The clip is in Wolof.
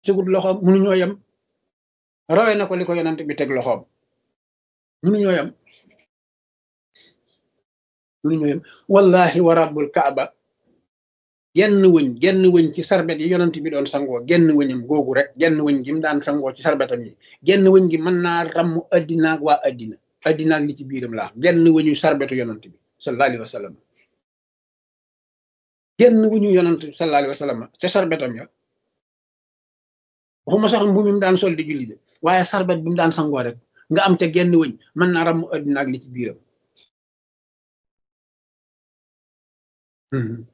tegut loxoom mënuñoo yem rawee na ko li ko yonent bi teg loxoom mënuñoo yem mënuñoo yem wallahi wa rabbul kaaba genn wëñ genn wëñ ci sarbet yi yonent bi doon sangoo genn wëñam googu rek genn wëñ gi mu daan sangoo ci sarbetam yi genn wëñ gi mën naa ramm addinaag waa addina addinaag li ci biiram laa genn wëñu sarbetu yonent bi sallallahu alayhi wa sallam genn wëñu yonent sallallahu alayhi wa sallam ca sarbetam ya waxuma sax mbu mi mu daan sol di julli de waaye sarbet bi mu daan sangoo rek nga am te genn wëñ mën naa ramm addinaag li ci biiram